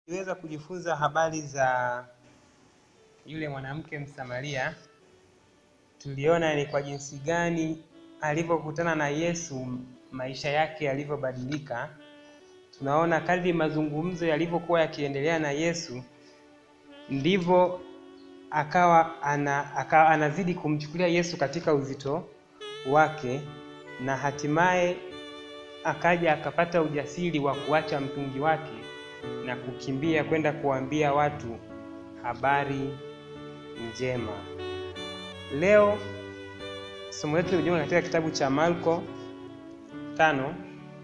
Tuliweza kujifunza habari za yule mwanamke Msamaria. Tuliona ni kwa jinsi gani alivyokutana na Yesu maisha yake yalivyobadilika. Tunaona kadri mazungumzo yalivyokuwa yakiendelea na Yesu ndivyo akawa ana, akawa anazidi kumchukulia Yesu katika uzito wake na hatimaye akaja akapata ujasiri wa kuacha mtungi wake na kukimbia kwenda kuambia watu habari njema. Leo somo letu limejiunga katika kitabu cha Marko tano,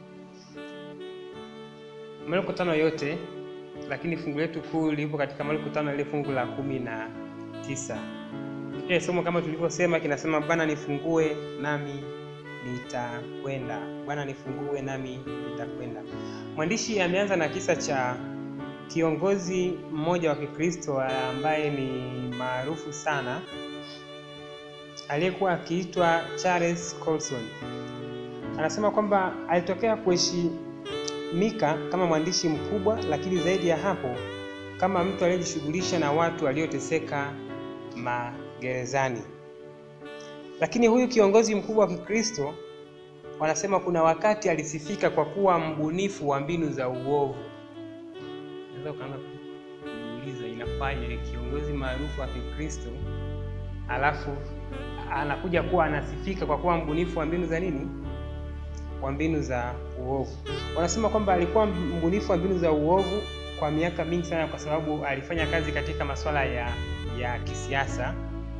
Marko tano yote, lakini fungu letu kuu lipo katika Marko tano ile fungu la kumi na tisa. Kile somo kama tulivyosema kinasema, Bwana nifungue nami nitakwenda. Bwana nifungue nami nitakwenda. Mwandishi ameanza na kisa cha kiongozi mmoja wa Kikristo ambaye ni maarufu sana aliyekuwa akiitwa Charles Colson. Anasema kwamba alitokea kuheshimika kama mwandishi mkubwa, lakini zaidi ya hapo kama mtu aliyejishughulisha na watu walioteseka magerezani. Lakini huyu kiongozi mkubwa wa Kikristo wanasema kuna wakati alisifika kwa kuwa mbunifu wa mbinu za uovu. Unaweza ukaanza kujiuliza inafaje kiongozi maarufu wa Kikristo alafu anakuja kuwa anasifika kwa kuwa mbunifu wa mbinu za nini? Wa mbinu za uovu. Wanasema kwamba alikuwa mbunifu wa mbinu za uovu kwa miaka mingi sana, kwa sababu alifanya kazi katika masuala ya ya kisiasa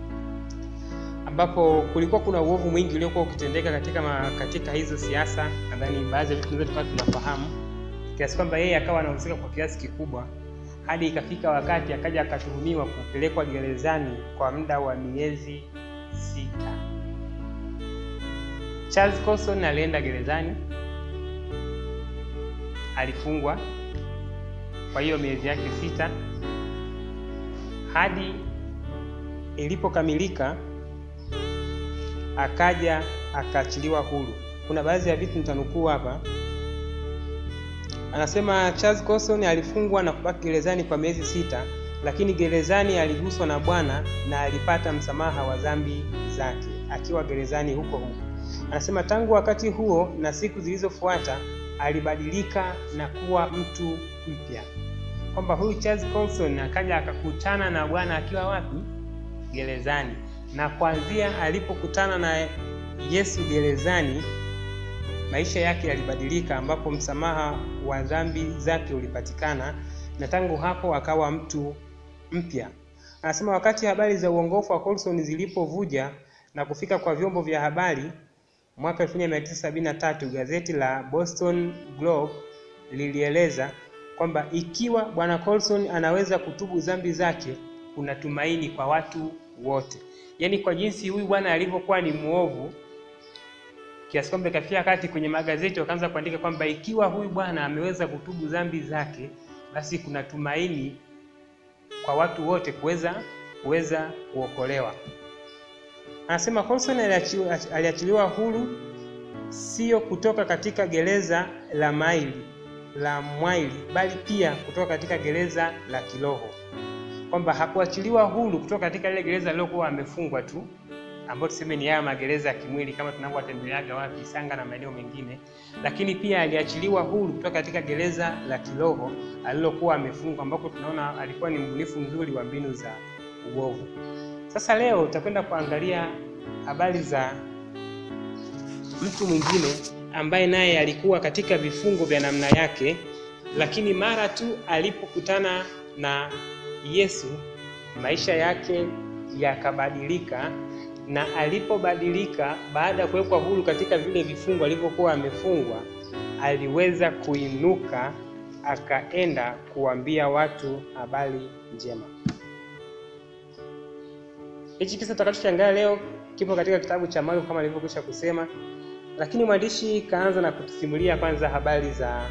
ambapo kulikuwa kuna uovu mwingi uliokuwa ukitendeka katika ma, katika hizo siasa. Nadhani baadhi ya vitu tunaweza tukawa tunafahamu kiasi kwamba yeye akawa anahusika kwa kiasi kikubwa, hadi ikafika wakati akaja akatuhumiwa kupelekwa gerezani kwa muda wa miezi sita. Charles Colson alienda gerezani, alifungwa kwa hiyo miezi yake sita hadi ilipokamilika akaja akaachiliwa huru. Kuna baadhi ya vitu nitanukuu hapa. Anasema Charles Colson alifungwa na kubaki gerezani kwa miezi sita, lakini gerezani aliguswa na Bwana na alipata msamaha wa dhambi zake akiwa gerezani huko huko. Anasema tangu wakati huo na siku zilizofuata alibadilika na kuwa mtu mpya, kwamba huyu Charles Colson akaja akakutana na Bwana akiwa wapi? Gerezani na kuanzia alipokutana na Yesu gerezani, maisha yake yalibadilika, ambapo msamaha wa dhambi zake ulipatikana, na tangu hapo akawa mtu mpya. Anasema wakati habari za uongofu wa Colson zilipovuja na kufika kwa vyombo vya habari mwaka 1973 gazeti la Boston Globe lilieleza kwamba ikiwa bwana Colson anaweza kutubu dhambi zake, kuna tumaini kwa watu wote. Yaani, kwa jinsi huyu bwana alivyokuwa ni mwovu kiasi kwamba ikafikia wakati kwenye magazeti wakaanza kuandika kwamba ikiwa huyu bwana ameweza kutubu dhambi zake, basi kuna tumaini kwa watu wote kuweza kuweza kuokolewa. Anasema Colson aliachiliwa huru sio kutoka katika gereza la maili la mwaili, bali pia kutoka katika gereza la kiroho kwamba hakuachiliwa huru kutoka katika ile gereza lilokuwa amefungwa tu, ambayo tuseme ni haya magereza ya kimwili kama tunavyotembeleaga wapi Sanga na maeneo mengine, lakini pia aliachiliwa huru kutoka katika gereza la kiroho alilokuwa amefungwa, ambako tunaona alikuwa ni mbunifu mzuri wa mbinu za uovu. Sasa leo tutakwenda kuangalia habari za mtu mwingine ambaye naye alikuwa katika vifungo vya namna yake, lakini mara tu alipokutana na Yesu maisha yake yakabadilika, na alipobadilika, baada ya kuwekwa huru katika vile vifungo alivyokuwa amefungwa, aliweza kuinuka akaenda kuambia watu habari njema. Hichi kisa tutakachoshangaa leo kipo katika kitabu cha Marko kama nilivyokwisha kusema, lakini mwandishi kaanza na kutusimulia kwanza habari za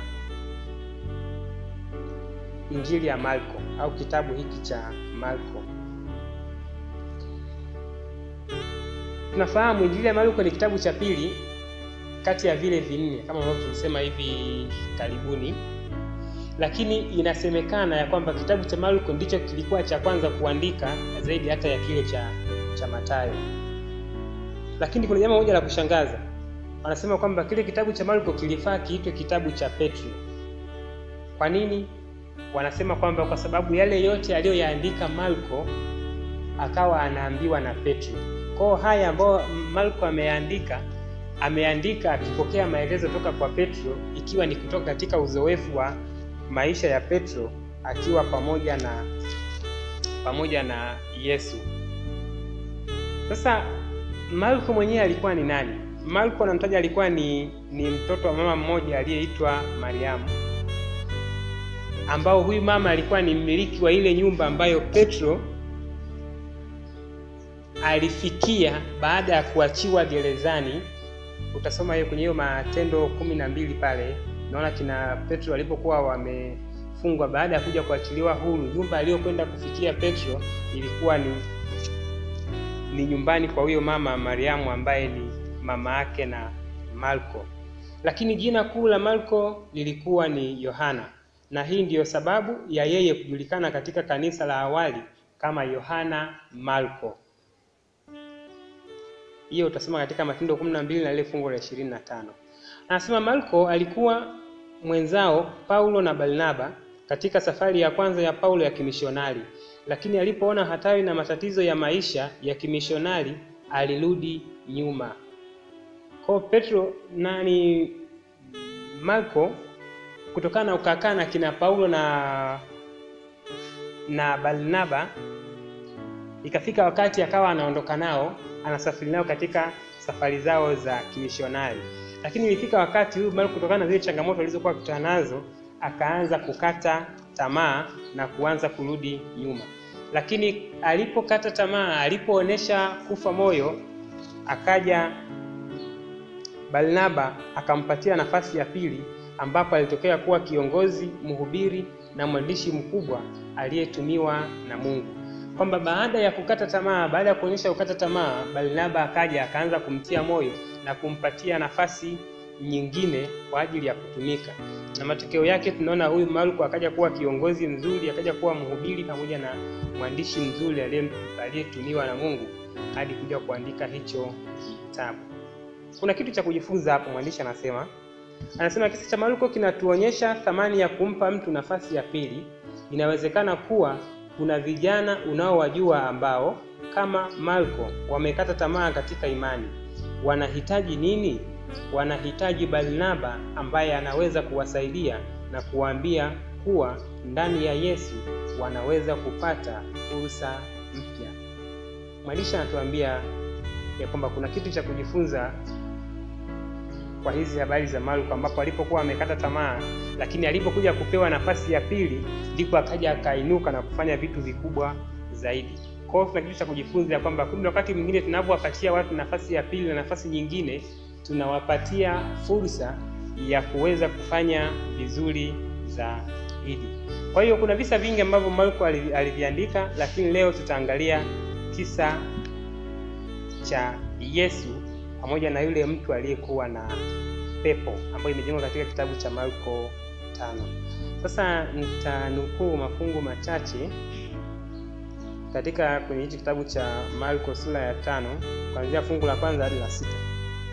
Injili ya Marko au kitabu hiki cha Marko. Tunafahamu Injili ya Marko ni kitabu cha pili kati ya vile vinne kama ambavyo tulisema hivi karibuni, lakini inasemekana ya kwamba kitabu cha Marko ndicho kilikuwa cha kwanza kuandika zaidi hata ya kile cha cha Mathayo. Lakini kuna jambo moja la kushangaza, wanasema kwamba kile kitabu cha Marko kilifaa kiitwe kitabu cha Petro. Kwa nini? Wanasema kwamba kwa sababu yale yote aliyoyaandika Marko akawa anaambiwa na Petro. Kwa haya ambayo Marko ameandika ameandika akipokea maelezo toka kwa Petro, ikiwa ni kutoka katika uzoefu wa maisha ya Petro akiwa pamoja na pamoja na Yesu. Sasa Marko mwenyewe alikuwa ni nani? Marko anamtaja alikuwa ni ni mtoto wa mama mmoja aliyeitwa Mariamu, ambao huyu mama alikuwa ni mmiliki wa ile nyumba ambayo Petro alifikia baada ya kuachiwa gerezani. Utasoma hiyo kwenye hiyo Matendo kumi na mbili pale, naona kina Petro walipokuwa wamefungwa, baada ya kuja kuachiliwa huru, nyumba aliyokwenda kufikia Petro ilikuwa ni ni nyumbani kwa huyo mama Mariamu ambaye ni mama yake na Marko. Lakini jina kuu la Marko lilikuwa ni Yohana, na hii ndiyo sababu ya yeye kujulikana katika kanisa la awali kama Yohana Marko. Hiyo utasoma katika Matendo kumi na mbili na ile fungu la ishirini na tano. Anasema Marko alikuwa mwenzao Paulo na Barnaba katika safari ya kwanza ya Paulo ya kimishonari, lakini alipoona hatari na matatizo ya maisha ya kimishonari alirudi nyuma. Kwa Petro nani Marko kutokana na ukakaa na kina Paulo na na Barnaba, ikafika wakati akawa anaondoka nao anasafiri nao katika safari zao za kimishonari, lakini ilifika wakati huyu Marko kutokana na zile changamoto alizokuwa akutana nazo akaanza kukata tamaa na kuanza kurudi nyuma. Lakini alipokata tamaa, alipoonesha kufa moyo, akaja Barnaba akampatia nafasi ya pili, ambapo alitokea kuwa kiongozi, mhubiri na mwandishi mkubwa aliyetumiwa na Mungu kwamba baada ya kukata tamaa, baada ya kuonyesha kukata tamaa, Barnaba akaja akaanza kumtia moyo na kumpatia nafasi nyingine kwa ajili ya kutumika, na matokeo yake tunaona huyu Marko akaja kuwa kiongozi mzuri, akaja kuwa mhubiri pamoja na mwandishi mzuri aliyetumiwa na Mungu hadi kuja kuandika hicho kitabu. Kuna kitu cha kujifunza hapo. Mwandishi anasema anasema kisa cha Marko kinatuonyesha thamani ya kumpa mtu nafasi ya pili. Inawezekana kuwa kuna vijana unaowajua ambao kama Marko wamekata tamaa katika imani. Wanahitaji nini? Wanahitaji Barnaba ambaye anaweza kuwasaidia na kuwaambia kuwa ndani ya Yesu wanaweza kupata fursa mpya. Mwandishi anatuambia ya kwamba kuna kitu cha kujifunza kwa hizi habari za Marko ambapo alipokuwa amekata tamaa, lakini alipokuja kupewa nafasi ya pili ndipo akaja akainuka na kufanya vitu vikubwa zaidi. Kwa hiyo kuna kitu cha kujifunza ya kwamba kumbe wakati mwingine tunapowapatia watu nafasi ya pili na nafasi nyingine, tunawapatia fursa ya kuweza kufanya vizuri zaidi. Kwa hiyo kuna visa vingi ambavyo Marko aliviandika, lakini leo tutaangalia kisa cha Yesu pamoja na yule mtu aliyekuwa na pepo ambayo imejengwa katika kitabu cha Marko tano. Sasa nitanukuu mafungu machache katika kwenye hichi kitabu cha Marko sura ya tano kuanzia fungu la kwanza hadi la sita.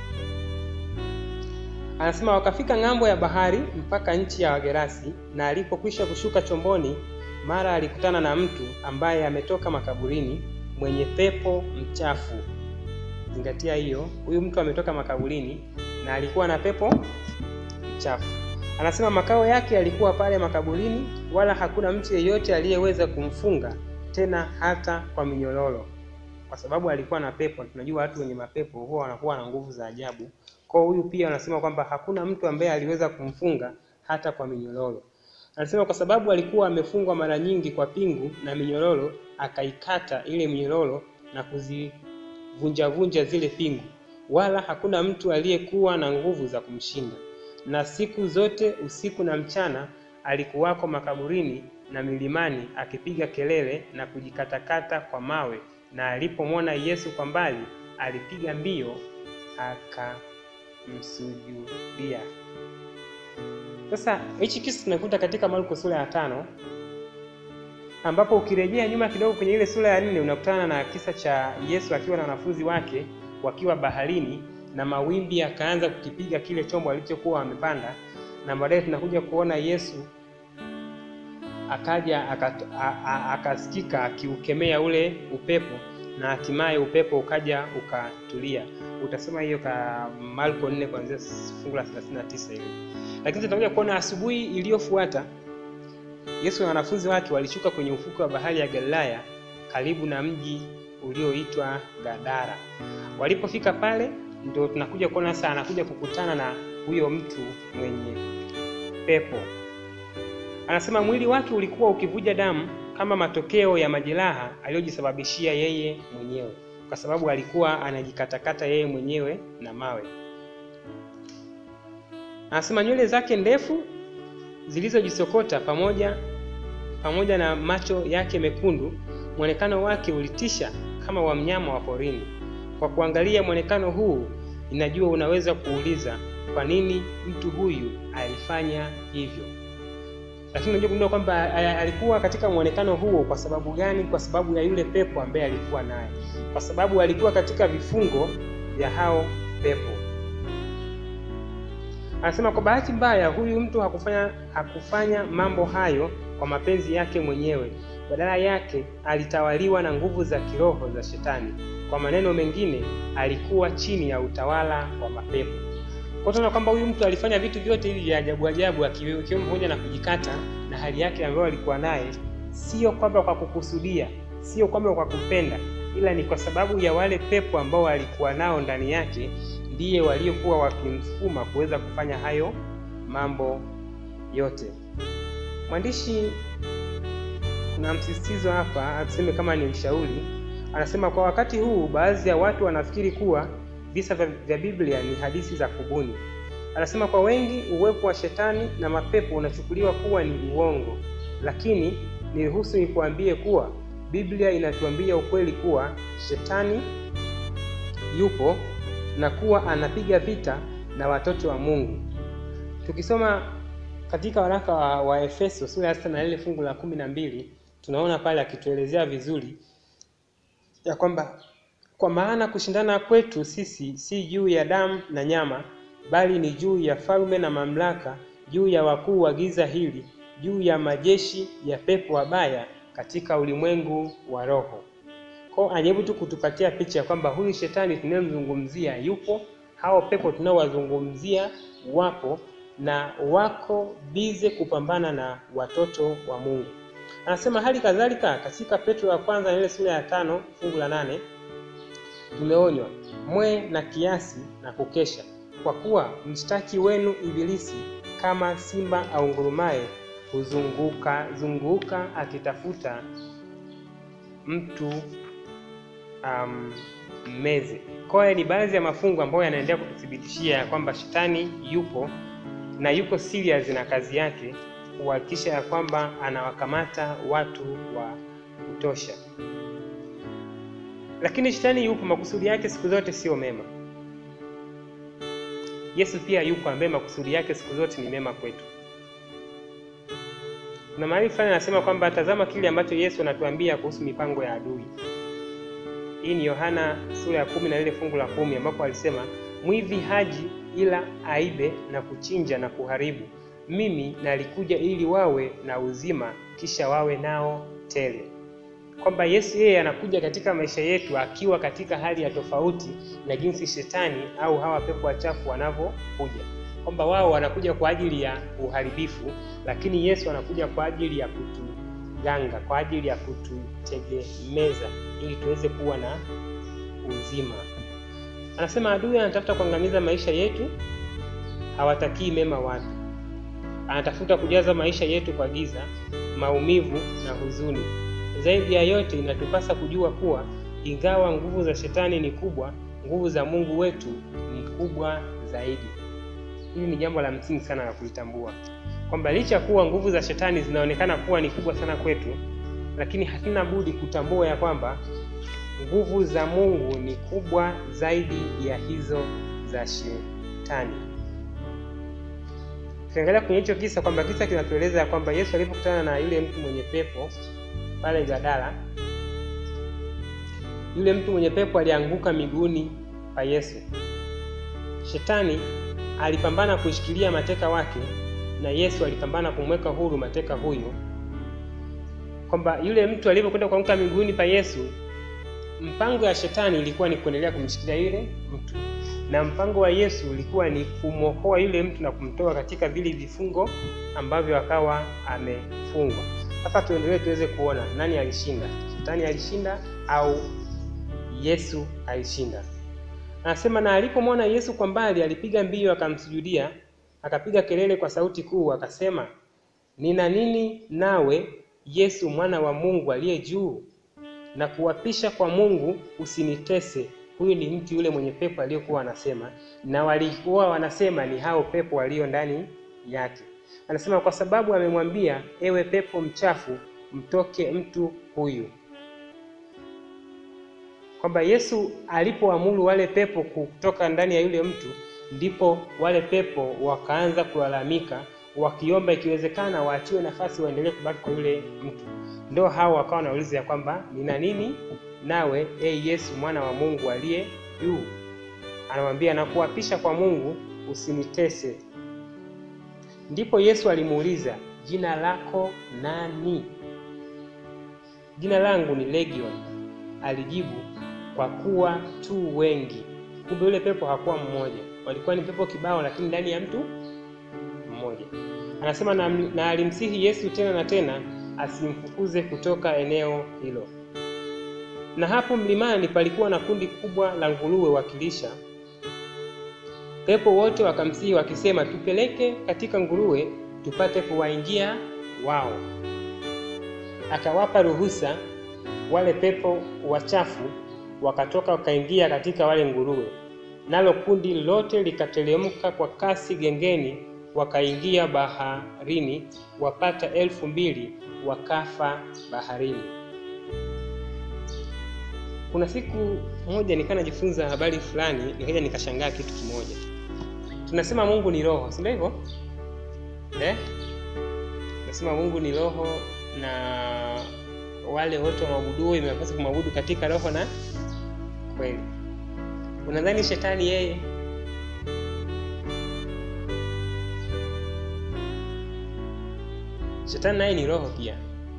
Anasema wakafika ng'ambo ya bahari mpaka nchi ya Wagerasi, na alipokwisha kushuka chomboni, mara alikutana na mtu ambaye ametoka makaburini, mwenye pepo mchafu. Zingatia hiyo, huyu mtu ametoka makaburini na alikuwa na pepo mchafu. Anasema makao yake yalikuwa pale makaburini, wala hakuna mtu yeyote aliyeweza kumfunga tena hata kwa minyororo, kwa sababu alikuwa na pepo. Tunajua watu wenye mapepo huwa wanakuwa na nguvu za ajabu. Kwa huyu pia anasema kwamba hakuna mtu ambaye aliweza kumfunga hata kwa minyororo. Anasema kwa sababu alikuwa amefungwa mara nyingi kwa pingu na minyororo, akaikata ile minyororo na kuzivunja vunja zile pingu, wala hakuna mtu aliyekuwa na nguvu za kumshinda. Na siku zote usiku na mchana alikuwako makaburini na milimani akipiga kelele na kujikatakata kwa mawe, na alipomwona Yesu kwa mbali alipiga mbio akamsujudia. Sasa hichi kisa tunakuta katika Marko sura ya tano ambapo ukirejea nyuma kidogo kwenye ile sura ya nne unakutana na kisa cha Yesu akiwa na wanafunzi wake wakiwa baharini na mawimbi yakaanza kukipiga kile chombo alichokuwa wamepanda, na baadaye tunakuja kuona Yesu akaja akasikika akiukemea ule upepo na hatimaye upepo ukaja ukatulia. Utasema hiyo ka Marko 4 kuanzia fungu la 39 ile. Lakini tutakuja kuona asubuhi iliyofuata Yesu na wanafunzi wake walishuka kwenye ufukwe wa bahari ya Galilaya karibu na mji ulioitwa Gadara. Walipofika pale, ndio tunakuja kuona sasa anakuja kukutana na huyo mtu mwenye pepo. Anasema mwili wake ulikuwa ukivuja damu kama matokeo ya majeraha aliyojisababishia yeye mwenyewe, kwa sababu alikuwa anajikatakata yeye mwenyewe na mawe. Anasema nywele zake ndefu zilizojisokota pamoja pamoja na macho yake mekundu, mwonekano wake ulitisha kama wa mnyama wa porini. Kwa kuangalia mwonekano huu, inajua unaweza kuuliza kwa nini mtu huyu alifanya hivyo. Lakini unajua kugundua kwamba alikuwa katika mwonekano huo kwa sababu gani? Kwa sababu ya yule pepo ambaye alikuwa naye, kwa sababu alikuwa katika vifungo vya hao pepo. Anasema kwa bahati mbaya, huyu mtu hakufanya hakufanya mambo hayo kwa mapenzi yake mwenyewe. Badala yake alitawaliwa na nguvu za kiroho za Shetani. Kwa maneno mengine, alikuwa chini ya utawala wa mapepo. Kwa tunaona kwamba huyu mtu alifanya vitu vyote hivi vya ajabu ajabu, akiwemo pamoja na kujikata na hali yake ambayo alikuwa naye, sio kwamba kwa kukusudia, sio kwamba kwa kupenda, ila ni kwa sababu ya wale pepo ambao alikuwa nao ndani yake ndiye waliokuwa wakimsukuma kuweza kufanya hayo mambo yote. Mwandishi kuna msisitizo hapa, atuseme kama ni mshauri, anasema kwa wakati huu baadhi ya watu wanafikiri kuwa visa vya Biblia ni hadithi za kubuni. Anasema kwa wengi uwepo wa shetani na mapepo unachukuliwa kuwa ni uongo, lakini niruhusu nikuambie kuwa Biblia inatuambia ukweli kuwa shetani yupo na kuwa anapiga vita na watoto wa Mungu. Tukisoma katika waraka wa, wa Efeso sura ya sita na ile fungu la kumi na mbili tunaona pale akituelezea vizuri ya kwamba kwa maana kushindana kwetu sisi si juu ya damu na nyama, bali ni juu ya falme na mamlaka, juu ya wakuu wa giza hili, juu ya majeshi ya pepo wabaya katika ulimwengu wa roho. Kwa ajaribu tu kutupatia picha ya kwamba huyu shetani tunayemzungumzia yupo, hao pepo tunaowazungumzia wapo na wako bize kupambana na watoto wa Mungu. Anasema hali kadhalika katika Petro ya kwanza ile sura ya tano fungu la nane tumeonywa mwe na kiasi na kukesha, kwa kuwa mshtaki wenu Ibilisi kama simba aungurumaye huzunguka zunguka akitafuta mtu um, mmeze. Kwa hiyo ni baadhi ya mafungu ambayo yanaendelea kututhibitishia kwamba shetani yupo na yuko serious na kazi yake kuhakikisha ya kwamba anawakamata watu wa kutosha. Lakini shetani yupo, makusudi yake siku zote sio mema. Yesu pia yupo, ambaye makusudi yake siku zote ni mema kwetu. Kuna mahali fulani anasema kwamba tazama kile ambacho Yesu anatuambia kuhusu mipango ya adui. Hii ni Yohana sura ya kumi na ile fungu la kumi ambapo alisema mwivi haji ila aibe na kuchinja na kuharibu. Mimi nalikuja ili wawe na uzima, kisha wawe nao tele. Kwamba Yesu yeye anakuja katika maisha yetu akiwa katika hali ya tofauti na jinsi shetani au hawa pepo wachafu wanavyokuja, kwamba wao wanakuja kwa ajili ya uharibifu, lakini Yesu anakuja kwa ajili ya kutuganga, kwa ajili ya kututegemeza ili tuweze kuwa na uzima. Anasema adui anatafuta kuangamiza maisha yetu, hawatakii mema watu. Anatafuta kujaza maisha yetu kwa giza, maumivu na huzuni. Zaidi ya yote, inatupasa kujua kuwa ingawa nguvu za shetani ni kubwa, nguvu za Mungu wetu ni kubwa zaidi. Hili ni jambo la msingi sana la kulitambua kwamba licha ya kuwa nguvu za shetani zinaonekana kuwa ni kubwa sana kwetu, lakini hatuna budi kutambua ya kwamba nguvu za Mungu ni kubwa zaidi ya hizo za shetani. tukiangalia kwenye hicho kisa kwamba kisa kinatueleza kwamba Yesu alipokutana na yule mtu mwenye pepo pale Gadara, yule mtu mwenye pepo alianguka miguuni pa Yesu. Shetani alipambana kushikilia mateka wake na Yesu alipambana kumweka huru mateka huyo, kwamba yule mtu alipokwenda kuanguka miguuni pa Yesu, mpango ya shetani ilikuwa ni kuendelea kumshikilia yule mtu na mpango wa Yesu ulikuwa ni kumwokoa yule mtu na kumtoa katika vile vifungo ambavyo akawa amefungwa. Sasa tuendelee tuweze kuona nani alishinda, shetani alishinda au Yesu alishinda. Anasema na alipomwona Yesu kwa mbali, alipiga mbio akamsujudia, akapiga kelele kwa sauti kuu, akasema, nina nini nawe Yesu mwana wa Mungu aliye juu? Na kuwapisha kwa Mungu usinitese. Huyu ni mtu yule mwenye pepo aliyokuwa anasema, na walikuwa wanasema ni hao pepo walio ndani yake. Anasema kwa sababu amemwambia, ewe pepo mchafu, mtoke mtu huyu. Kwamba Yesu alipoamuru wale pepo kutoka ndani ya yule mtu, ndipo wale pepo wakaanza kulalamika, wakiomba ikiwezekana waachiwe nafasi waendelee kubaki kwa yule mtu. Ndio hao wakawa wanauliza ya kwamba nina nini nawe e Yesu mwana wa Mungu aliye juu? Anamwambia na kuapisha kwa Mungu usinitese. Ndipo Yesu alimuuliza jina lako nani? Jina langu ni Legion, alijibu, kwa kuwa tu wengi. Kumbe yule pepo hakuwa mmoja, walikuwa ni pepo kibao, lakini ndani ya mtu mmoja. Anasema na, na alimsihi Yesu tena na tena asimfukuze kutoka eneo hilo. Na hapo mlimani palikuwa na kundi kubwa la nguruwe wakilisha. Pepo wote wakamsihi wakisema, tupeleke katika nguruwe tupate kuwaingia wao. Akawapa ruhusa, wale pepo wachafu wakatoka wakaingia katika wale nguruwe, nalo kundi lote likateremka kwa kasi gengeni, wakaingia baharini, wapata elfu mbili wakafa baharini. Kuna siku moja nikaa najifunza habari fulani, nikaja nikashangaa kitu kimoja. Tunasema Mungu ni roho, si ndio hivyo eh? Tunasema Mungu ni roho na wale wote wamwabuduo imewapasa kumwabudu katika roho na kweli. Unadhani shetani yeye shetani naye ni roho pia,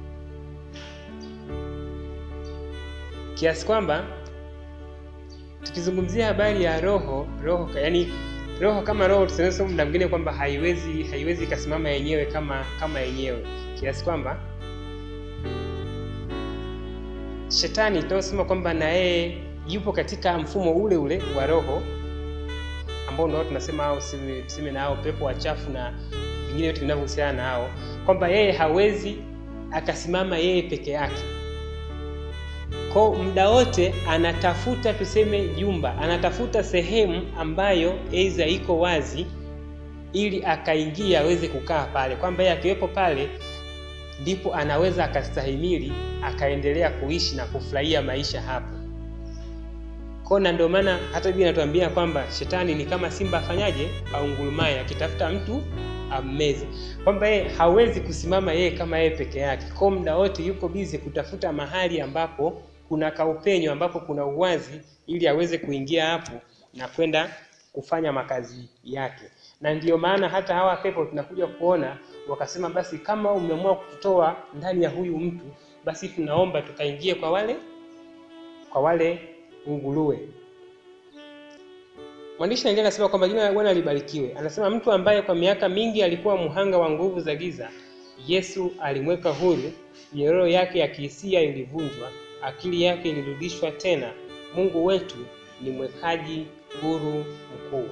kiasi kwamba tukizungumzia habari ya roho roho, yani roho kama roho, tunaweza muda mwingine kwamba haiwezi haiwezi ikasimama yenyewe kama kama yenyewe, kiasi kwamba shetani tunasema kwamba na yeye yupo katika mfumo ule ule wa roho ambao ndio tunasema au tuseme na hao pepo wachafu na vingine vyote vinavyohusiana na hao, kwamba yeye hawezi akasimama yeye peke yake. Kwa muda wote anatafuta tuseme jumba, anatafuta sehemu ambayo aidha iko wazi, ili akaingia aweze kukaa pale, kwamba yeye akiwepo pale ndipo anaweza akastahimili akaendelea kuishi na kufurahia maisha hapo. Kona ndio maana hata Biblia inatuambia kwamba shetani ni kama simba afanyaje, aungurumaye akitafuta mtu ammeze, kwamba yeye hawezi kusimama yeye kama yeye peke yake. Kwa muda wote yuko bizi kutafuta mahali ambapo kuna kaupenyo, ambapo kuna uwazi, ili aweze kuingia hapo na kwenda kufanya makazi yake. Na ndiyo maana hata hawa pepo tunakuja kuona wakasema, basi kama umeamua kututoa ndani ya huyu mtu, basi tunaomba tukaingie kwa wale kwa wale nguruwe. Mwandishi anaendelea anasema kwamba jina la Bwana libarikiwe. Anasema mtu ambaye kwa miaka mingi alikuwa mhanga wa nguvu za giza, Yesu alimweka huru. Nyororo yake ya kihisia ilivunjwa, akili yake ilirudishwa tena. Mungu wetu ni mwekaji huru mkuu.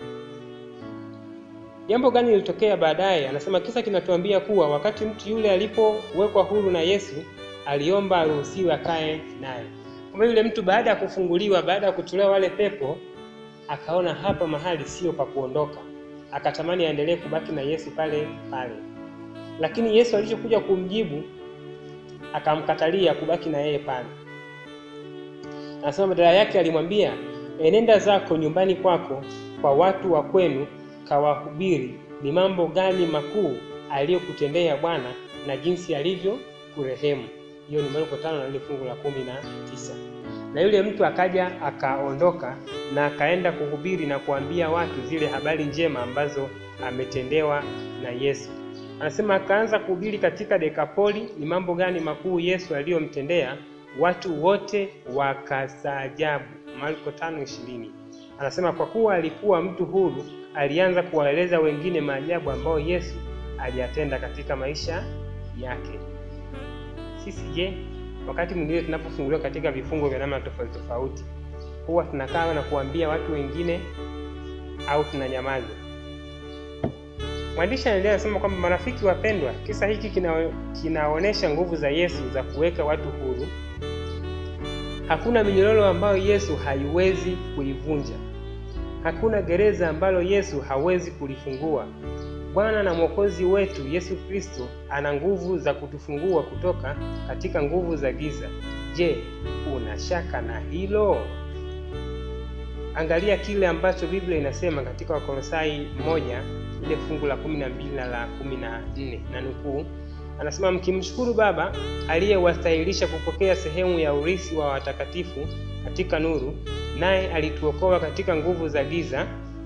Jambo gani lilitokea baadaye? Anasema kisa kinatuambia kuwa wakati mtu yule alipowekwa huru na Yesu, aliomba aruhusiwe akae naye. Kama yule mtu baada ya kufunguliwa, baada ya kutolewa wale pepo, akaona hapa mahali sio pa kuondoka, akatamani aendelee kubaki na Yesu pale pale, lakini Yesu alichokuja kumjibu akamkatalia kubaki na yeye pale. Anasema badala yake alimwambia, enenda zako nyumbani kwako kwa watu wa kwenu, kawahubiri ni mambo gani makuu aliyokutendea Bwana na jinsi alivyo kurehemu. Hiyo ni Marko tano na ile fungu la kumi na tisa. Na yule mtu akaja akaondoka na akaenda kuhubiri na kuambia watu zile habari njema ambazo ametendewa na Yesu. Anasema akaanza kuhubiri katika Dekapoli ni mambo gani makuu Yesu aliyomtendea, watu wote wakastaajabu. Marko 5:20. Anasema kwa kuwa alikuwa mtu huru, alianza kuwaeleza wengine maajabu ambayo Yesu aliyatenda katika maisha yake. Sisi je, wakati mwingine tunapofunguliwa katika vifungo vya namna tofauti tofauti, huwa tunakaa na kuambia watu wengine au tunanyamaza? Mwandishi anaendelea kusema kwamba marafiki wapendwa, kisa hiki kina, kinaonyesha nguvu za Yesu za kuweka watu huru. Hakuna minyororo ambayo Yesu haiwezi kuivunja. Hakuna gereza ambalo Yesu hawezi kulifungua. Bwana na Mwokozi wetu Yesu Kristo ana nguvu za kutufungua kutoka katika nguvu za giza. Je, una shaka na hilo? Angalia kile ambacho Biblia inasema katika Wakolosai moja ile fungu la kumi na mbili na la kumi na nne na nukuu, anasema mkimshukuru Baba aliyewastahilisha kupokea sehemu ya urithi wa watakatifu katika nuru, naye alituokoa katika nguvu za giza,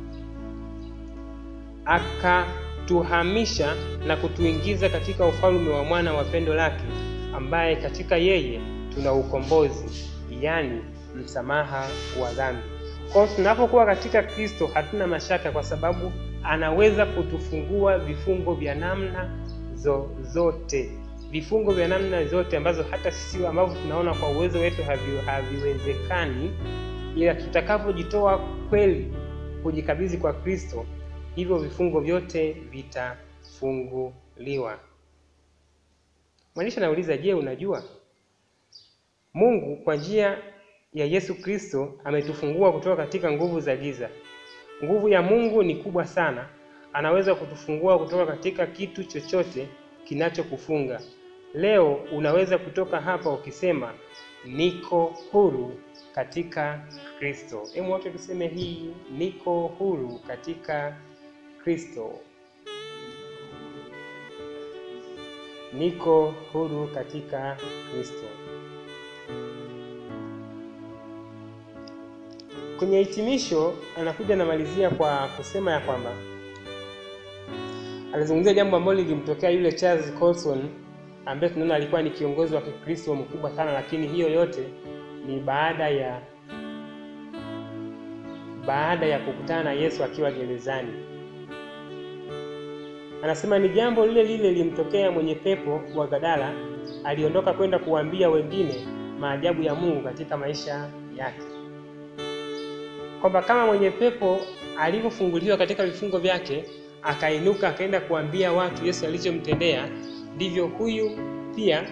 akatuhamisha na kutuingiza katika ufalme wa mwana wa pendo lake, ambaye katika yeye tuna ukombozi, yaani msamaha wa dhambi. Kwa hiyo tunapokuwa katika Kristo hatuna mashaka, kwa sababu anaweza kutufungua vifungo vya namna zozote, vifungo vya namna zote ambazo hata sisi ambavyo tunaona kwa uwezo wetu havi, haviwezekani, ila tutakapojitoa kweli kujikabidhi kwa Kristo, hivyo vifungo vyote vitafunguliwa. Mwandishi anauliza, je, unajua Mungu kwa njia ya Yesu Kristo ametufungua kutoka katika nguvu za giza. Nguvu ya Mungu ni kubwa sana, anaweza kutufungua kutoka katika kitu chochote kinachokufunga. Leo unaweza kutoka hapa ukisema niko huru katika Kristo. Hebu wote tuseme hii, niko huru katika Kristo. Niko huru katika Kristo. Kwenye hitimisho anakuja anamalizia kwa kusema ya kwamba alizungumzia jambo ambalo lilimtokea yule Charles Colson ambaye tunaona alikuwa ni kiongozi wa Kikristo mkubwa sana, lakini hiyo yote ni baada ya baada ya kukutana na Yesu akiwa gerezani. Anasema ni jambo lile lile lilimtokea mwenye pepo wa Gadara, aliondoka kwenda kuwaambia wengine maajabu ya Mungu katika maisha yake kwamba kama mwenye pepo alivyofunguliwa katika vifungo vyake akainuka akaenda kuambia watu Yesu alichomtendea, ndivyo huyu pia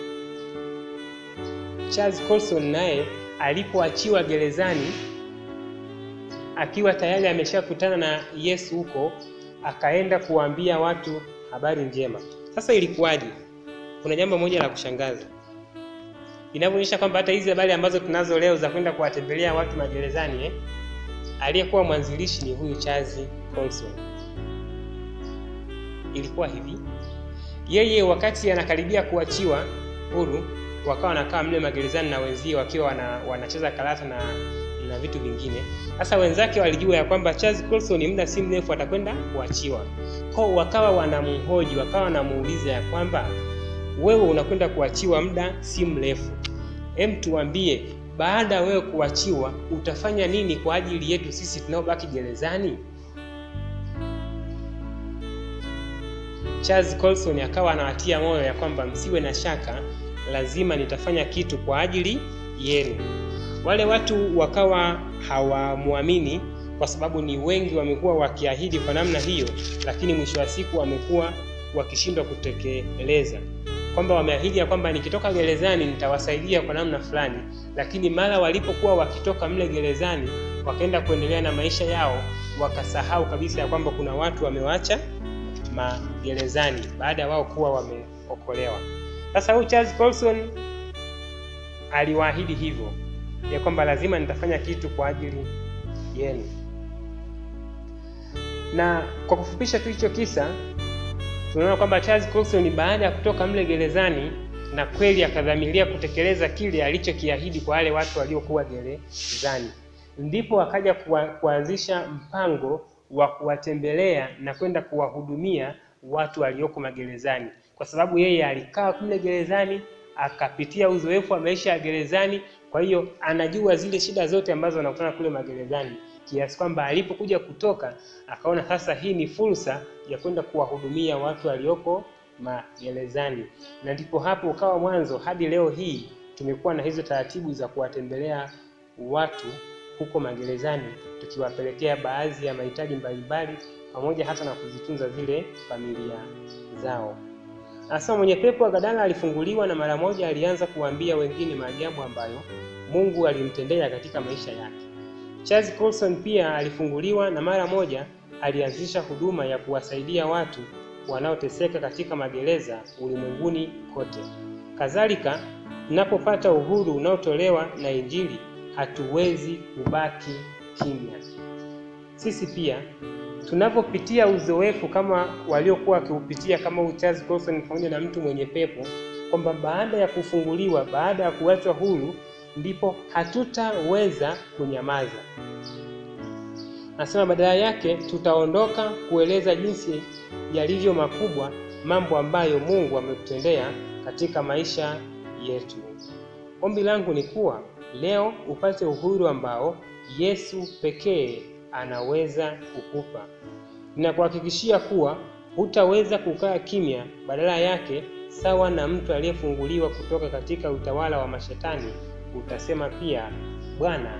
Charles Colson naye alipoachiwa gerezani akiwa tayari ameshakutana na Yesu huko, akaenda kuwaambia watu habari njema. Sasa ilikuwaje? Kuna jambo moja la kushangaza inavyoonyesha kwamba hata hizi habari ambazo tunazo leo za kwenda kuwatembelea watu magerezani eh, aliyekuwa mwanzilishi ni huyu Charles Colson. Ilikuwa hivi, yeye wakati anakaribia kuachiwa huru, wakawa wanakaa mle magerezani na wenzie wakiwa wana, wanacheza karata na na vitu vingine. Sasa wenzake walijua ya kwamba Charles Colson muda si mrefu atakwenda kuachiwa, kwao wakawa wanamhoji, wakawa wanamuuliza ya kwamba wewe unakwenda kuachiwa muda si mrefu, hem, tuambie baada ya wewe kuachiwa utafanya nini kwa ajili yetu sisi tunaobaki gerezani? Charles Colson akawa anawatia moyo ya kwamba msiwe na shaka, lazima nitafanya kitu kwa ajili yenu. Wale watu wakawa hawamwamini kwa sababu ni wengi wamekuwa wakiahidi kwa namna hiyo, lakini mwisho wa siku wamekuwa wakishindwa kutekeleza kwamba wameahidi ya kwamba nikitoka gerezani nitawasaidia kwa namna fulani, lakini mara walipokuwa wakitoka mle gerezani wakaenda kuendelea na maisha yao, wakasahau kabisa ya kwamba kuna watu wamewacha magerezani baada ya wao kuwa wameokolewa. Sasa huyu Charles Colson aliwaahidi hivyo ya kwamba lazima nitafanya kitu kwa ajili yenu. Na kwa kufupisha tu hicho kisa, tunaona kwamba Charles Colson baada ya kutoka mle gerezani na kweli akadhamiria kutekeleza kile alichokiahidi kwa wale watu waliokuwa gerezani, ndipo akaja kuanzisha mpango wa kuwatembelea na kwenda kuwahudumia watu walioko magerezani, kwa sababu yeye alikaa kule gerezani akapitia uzoefu wa maisha ya gerezani. Kwa hiyo anajua zile shida zote ambazo wanakutana kule magerezani, kiasi kwamba alipokuja kutoka akaona sasa hii ni fursa ya kwenda kuwahudumia watu walioko magerezani, na ndipo hapo ukawa mwanzo hadi leo hii tumekuwa na hizo taratibu za kuwatembelea watu huko magerezani, tukiwapelekea baadhi ya mahitaji mbalimbali, pamoja hata na kuzitunza zile familia zao. Anasema mwenye pepo wa Gadara alifunguliwa na mara moja alianza kuwaambia wengine maajabu ambayo Mungu alimtendea katika maisha yake. Charles Colson pia alifunguliwa na mara moja alianzisha huduma ya kuwasaidia watu wanaoteseka katika magereza ulimwenguni kote. Kadhalika, tunapopata uhuru unaotolewa na Injili, hatuwezi kubaki kimya. Sisi pia tunapopitia uzoefu kama waliokuwa wakiupitia kama Charles Colson pamoja na mtu mwenye pepo, kwamba baada ya kufunguliwa, baada ya kuachwa huru, ndipo hatutaweza kunyamaza. Nasema badala yake tutaondoka kueleza jinsi yalivyo makubwa mambo ambayo Mungu ametutendea katika maisha yetu. Ombi langu ni kuwa leo upate uhuru ambao Yesu pekee anaweza kukupa. Ninakuhakikishia kuwa hutaweza kukaa kimya, badala yake, sawa na mtu aliyefunguliwa kutoka katika utawala wa mashetani, utasema pia, Bwana,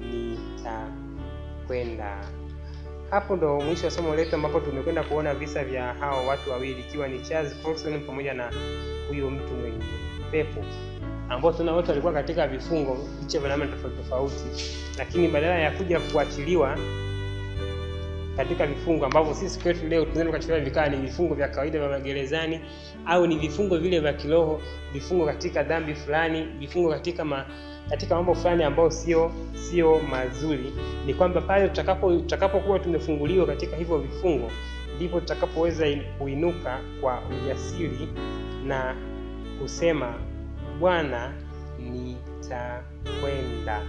nitakwenda. Hapo ndo mwisho wa somo letu, ambapo tumekwenda kuona visa vya hao watu wawili, ikiwa ni Charles Colson pamoja na huyo mtu mwenye pepo ambao tuna wote walikuwa katika vifungo vicha vya namna tofauti tofauti, lakini badala ya kuja kuachiliwa katika vifungo ambavyo sisi kwetu leo tunaweza kuachiliwa vikaa ni vifungo vya kawaida vya magerezani, au ni vifungo vile vya kiroho, vifungo katika dhambi fulani, vifungo katika ma, katika mambo fulani ambayo sio sio mazuri, ni kwamba pale tutakapo tutakapokuwa tumefunguliwa katika hivyo vifungo, ndipo tutakapoweza kuinuka kwa ujasiri na kusema Bwana, nitakwenda.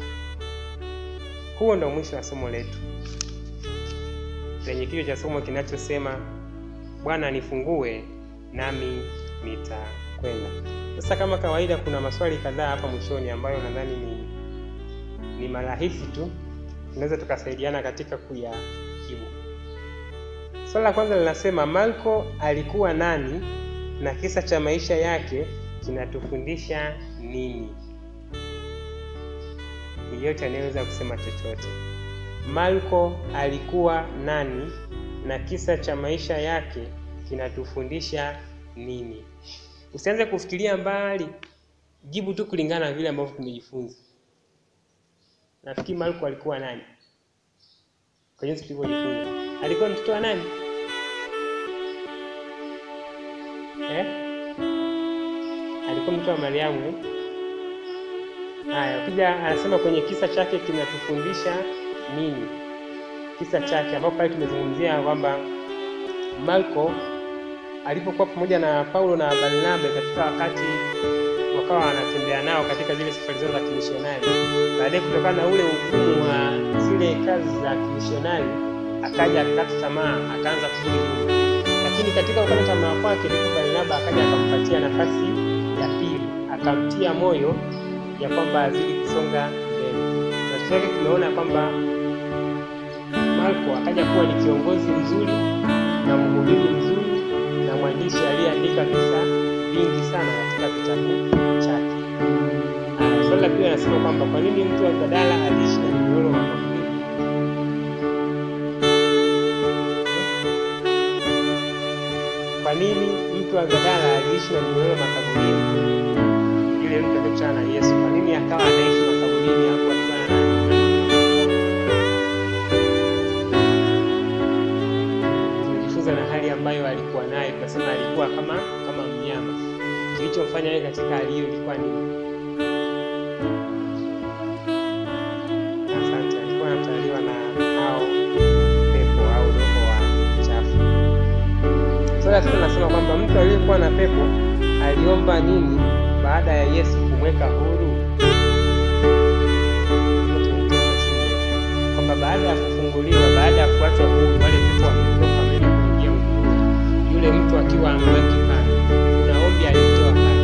Huo ndo mwisho wa somo letu lenye kichwa cha somo kinachosema Bwana nifungue nami nitakwenda. Sasa kama kawaida, kuna maswali kadhaa hapa mwishoni ambayo nadhani ni ni marahisi tu, tunaweza tukasaidiana katika kuyajibu. Swali la kwanza linasema Marko alikuwa nani na kisa cha maisha yake kinatufundisha nini? Yeyote anayeweza kusema chochote. Marko alikuwa nani na kisa cha maisha yake kinatufundisha nini? Usianze kufikiria mbali, jibu tu kulingana na vile ambavyo tumejifunza. Nafikiri Marko alikuwa nani kwa jinsi tulivyojifunza? Alikuwa mtoto wa nani eh? Alikuwa mtoto wa Mariamu eh? Haya, ukija anasema kwenye kisa chake kinatufundisha nini? Kisa chake ambapo pale tumezungumzia kwamba Marko alipokuwa pamoja na Paulo na Barnabe katika wakati wakawa wanatembea nao katika zile safari zao za kimishonari, baadaye kutokana na ule ugumu wa zile kazi za kimishonari akaja akakata tamaa, akaanza kurudi nyuma. Lakini katika kukata tamaa kwake, ndipo Barnaba akaja akampatia nafasi ya pili, akamtia moyo ya kwamba azidi kusonga mbele. Matokeo yake tumeona kwamba Marko akaja kuwa ni kiongozi mzuri na mhubiri mzuri na mwandishi aliyeandika visa vingi sana katika kitabu chake. Swali la pili anasema kwamba kwa nini mtu wa Gadara aliishi na mnyororo wa makaburi? Kwa nini mtu wa Gadara aliishi na mnyororo wa makaburini? Yule mtu aliyekutana na Yesu, kwa nini akawa anaishi makaburini hapo akiwa na tumejifunza na hali ambayo alikuwa nayo, tunasema alikuwa kama kama mnyama. Kilichomfanya yeye katika hali hiyo ilikuwa nini? Asante, alikuwa anatawaliwa na hao pepo au roho la sita nasema kwamba mtu aliyekuwa na pepo aliomba nini baada ya Yesu kumweka huru? Kwamba baada ya kufunguliwa, baada ya kuachwa huru, wale pepo wametoka wameenda kuingia uhuru, yule mtu akiwa amebaki pale, kuna ombi alitoa pale.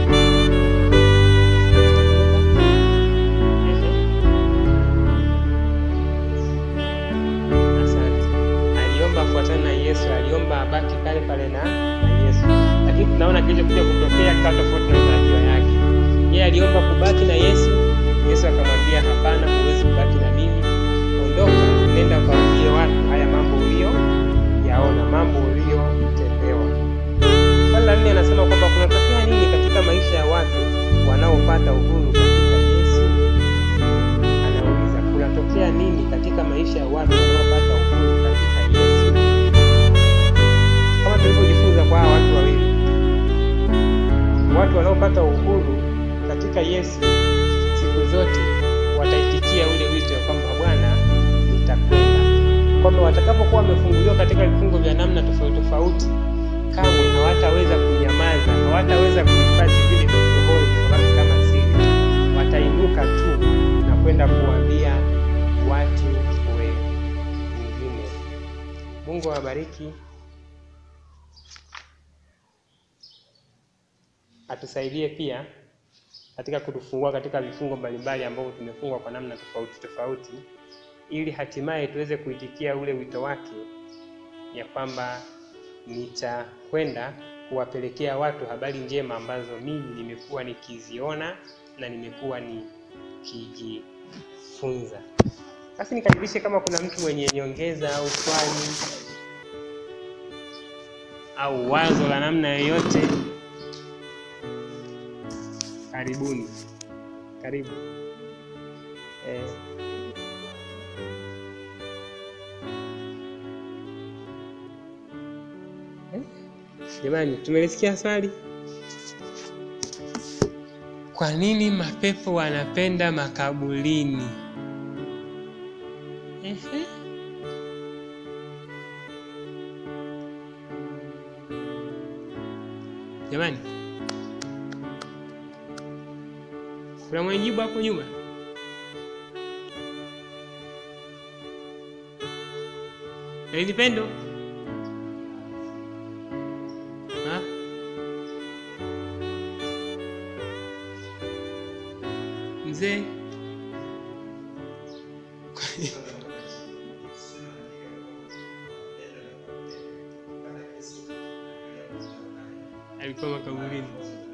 Asante. Aliomba afuatane na Yesu, aliomba abaki pale pale na, na Yesu, lakini tunaona kilichokuja kutokea kikawa tofauti na matarajio yake. Yeye aliomba kubaki na Yesu, Yesu akamwambia hapana, huwezi kubaki na mimi, ondoka, nenda ukawaambie watu haya mambo ulio yaona, mambo uliotendewa. Swali la nne anasema kwamba kunatokea nini katika maisha ya watu wanaopata uhuru katika Yesu? Anauliza, kunatokea nini katika maisha ya watu wanaopata uhuru katika Yesu? Kama tulivyojifunza kwa hawa watu wawili, watu wanaopata uhuru katika Yesu siku zote wataitikia ule wito kwamba Bwana, nitakwenda, kwamba watakapokuwa wamefunguliwa katika vifungo vya namna tofauti tofauti, kamwe hawataweza kunyamaza, hawataweza kuhifadhi vile vya rohoni vikabaki kama siri, watainuka tu na kwenda kuambia watu wengine. Mungu awabariki, atusaidie pia katika kutufungua katika vifungo mbalimbali ambavyo tumefungwa kwa namna tofauti tofauti, ili hatimaye tuweze kuitikia ule wito wake ya kwamba nitakwenda kuwapelekea watu habari njema ambazo mimi nimekuwa nikiziona na nimekuwa nikijifunza. Basi nikaribishe kama kuna mtu mwenye nyongeza au swali au wazo la namna yoyote, karibuni. Karibu eh. Eh? Jamani, tumelisikia swali. Kwa nini mapepo wanapenda makaburini? Ehe. Jamani, kuna mwenye jibu hapo nyuma? Lady Pendo? Ha? Mzee? alikuwa makaburini.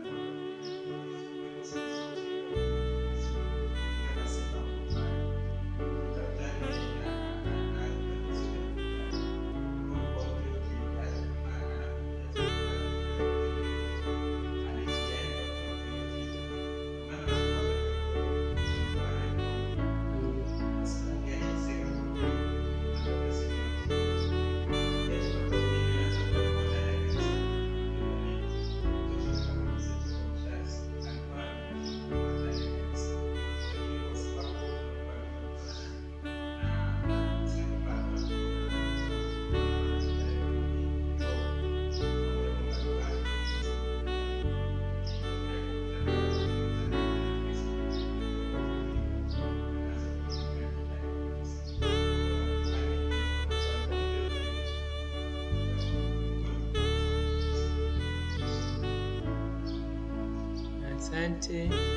Asante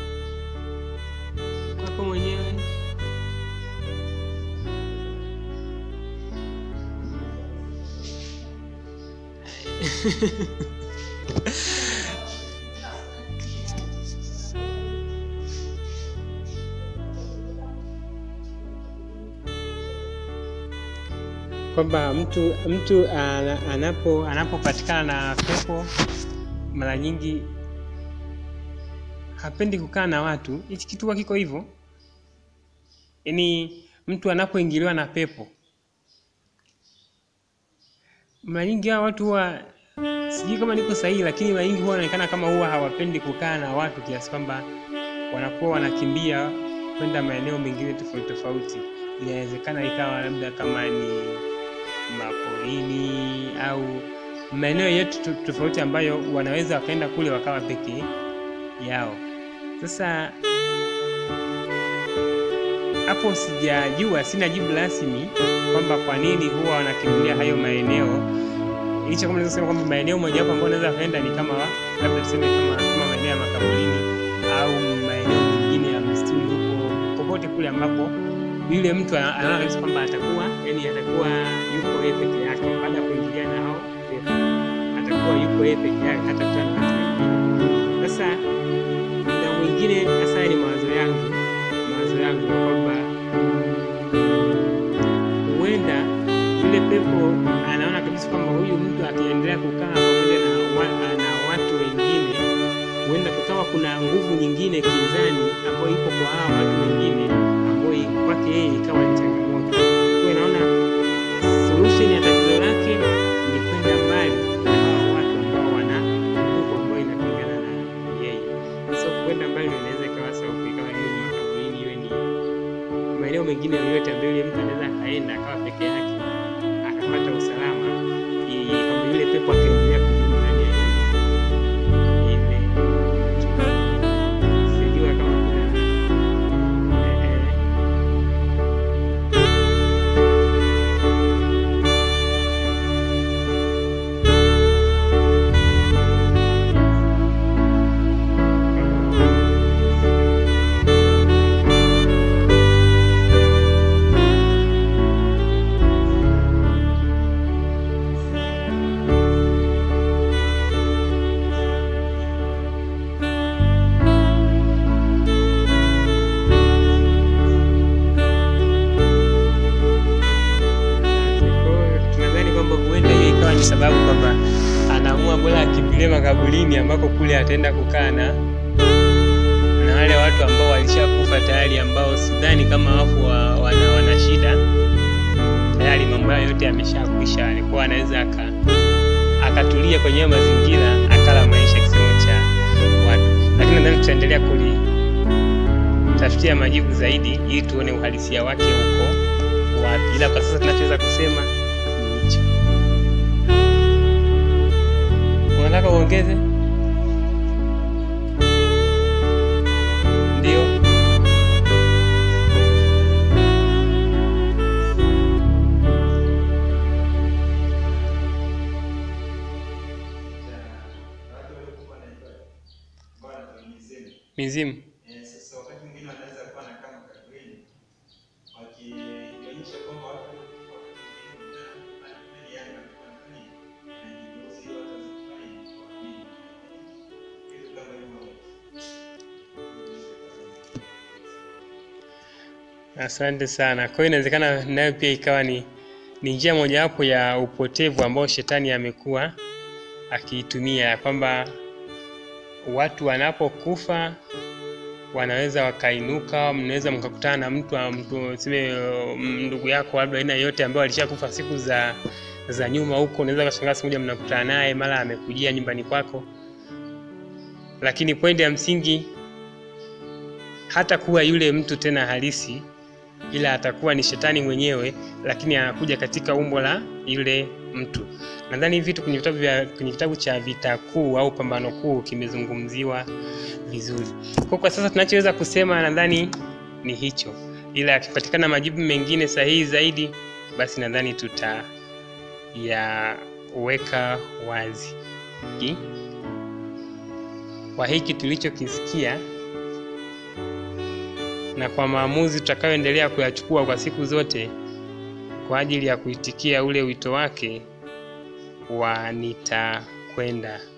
kwako mwenyewe. kwamba mtu mtu ana- anapo anapopatikana na pepo mara nyingi hapendi kukaa na watu. Hichi kitu huwa kiko hivyo, yaani mtu anapoingiliwa na pepo, mara nyingi hawa watu huwa, sijui kama niko sahihi, lakini mara nyingi huwa wanaonekana kama huwa hawapendi kukaa na watu, kiasi kwamba wanakuwa wanakimbia kwenda maeneo mengine tofauti tofauti. Inawezekana ikawa labda kama ni maporini au maeneo yetu tu- tofauti ambayo wanaweza wakaenda kule wakawa peke yao. Sasa hapo sijajua, sina jibu rasmi kwamba kwa nini huwa wanakimbilia hayo maeneo, licha kama naweza kusema kwamba maeneo mojawapo ambayo wanaweza wakaenda ni kama labda tuseme kama, kama maeneo ya makaburini au maeneo mengine ya msituni huko, popote kule ambapo yule mtu ana- anaona kabisa kwamba atakuwa yani atakuwa yuko yeye peke yake baada ya kuingiliana na hao pepo, atakuwa yuko yeye peke yake, hatakutana na watu wengine. Sasa muda mwingine, hasa haya ni mawazo yangu, mawazo yangu ya kwamba huenda yule pepo anaona kabisa kwamba huyu mtu akiendelea kukaa pamoja na, wa, na watu wengine, huenda kukawa kuna nguvu nyingine kinzani ambayo ipo kwa hawa watu wengine, ambayo kwake yeye ikawa ni changamoto. Kwa hiyo naona solution ya tatizo lake ni kwenda mbali na hawa watu ambao wana nguvu ambayo inapingana na yeye. So kwenda mbali ndio inaweza ikawa sababu, ikawa iwe ni makaburini, iwe ni maeneo mengine yoyote ambayo yule mtu anaweza akaenda akawa peke yake akapata usalama, ili kwamba yule pepo akaendelea kudumu ndani ya ile sijua kama kuna eh, Kwa hiyo tunadhani kwamba huenda hiyo ikawa ni sababu kwamba anaamua bora akimbilie makaburini ambako kule ataenda kukaa na na wale watu ambao walishakufa tayari, ambao sidhani kama wafu wa, wana, wana shida tayari, mambo yao yote yameshakwisha. Alikuwa anaweza aka akatulia kwenye hayo mazingira akala maisha kisemo cha watu, lakini nadhani tutaendelea kulitafutia majibu zaidi ili tuone uhalisia wake huko wapi, ila kwa sasa tunachoweza kusema ni hicho. Unataka uongeze? Ndio. Mizimu. Eh, Sasa wakati mwingine wanaweza kuwa na kama kaburini wakionyesha kwamba watu walikufa wakati mwingine na- na- yani walikuwa wanafanya wanajigeuza ili watu wasifanye waamini. Kitu kama hivyo. Asante sana. Kwa hiyo inawezekana nayo pia ikawa ni, ni njia mojawapo ya upotevu ambao shetani amekuwa akiitumia, ya kwamba watu wanapokufa wanaweza wakainuka, mnaweza mkakutana na mtu mtu seme ndugu yako labda aina yoyote ambayo alishakufa siku za za nyuma huko, unaweza kashangaa siku moja mnakutana naye, mara amekujia nyumbani kwako, lakini pointi ya msingi hata kuwa yule mtu tena halisi ila atakuwa ni shetani mwenyewe, lakini anakuja katika umbo la yule mtu. Nadhani hivi vitu kwenye vitabu vya kwenye kitabu cha Vita Kuu au Pambano Kuu kimezungumziwa vizuri. Kwa kwa sasa tunachoweza kusema nadhani ni hicho, ila yakipatikana majibu mengine sahihi zaidi, basi nadhani tutayaweka wazi Ki? kwa hiki tulichokisikia na kwa maamuzi tutakayoendelea kuyachukua kwa siku zote kwa ajili ya kuitikia ule wito wake wa nitakwenda